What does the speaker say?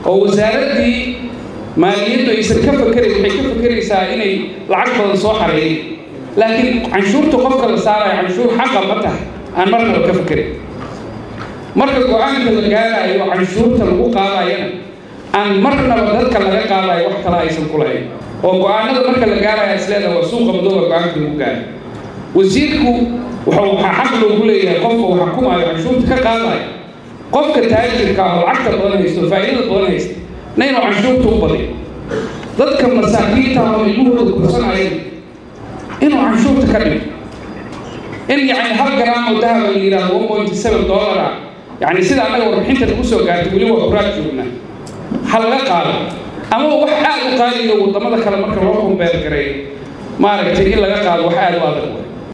oo wasaaraddii maaliyaddu aysan ka fakerayn waxay ka fakeraysaa inay lacag badan soo xareeyeen laakiin canshuurta qofka la saarayo canshuur xaqa ma tahay aan marnaba ka fakerin marka go-aanka la gaarayo canshuurta lagu qaadayana aan marnaba dadka laga qaadayo wax kale aysan ku lahayn oo go-aanada marka la gaaraya isleedaha waa suuqa madooba go-aanka lagu gaaray wasiirku wuxuu waxaa xaq loogu leeyahay qofka uu xukumayo canshuurta ka qaadayo qofka taajirka ah oo lacagta badan haysto faa'iidada badan haysta na inuu canshuurta u badiyo dadka masaakiinta ah oo ilmuhooda korsanaya inuu canshuurta ka dhigo in yacni hal garaam oo dahaba la yidhahdo one point seven dollar ah yacni sida annaga warbixinta lagu soo gaartay weli waa kuraad joognaa ha laga qaado ama wax aad u qaaliyo waddamada kale marka loo kumbeer gareeyo maaragtay in laga qaado wax aad u adag way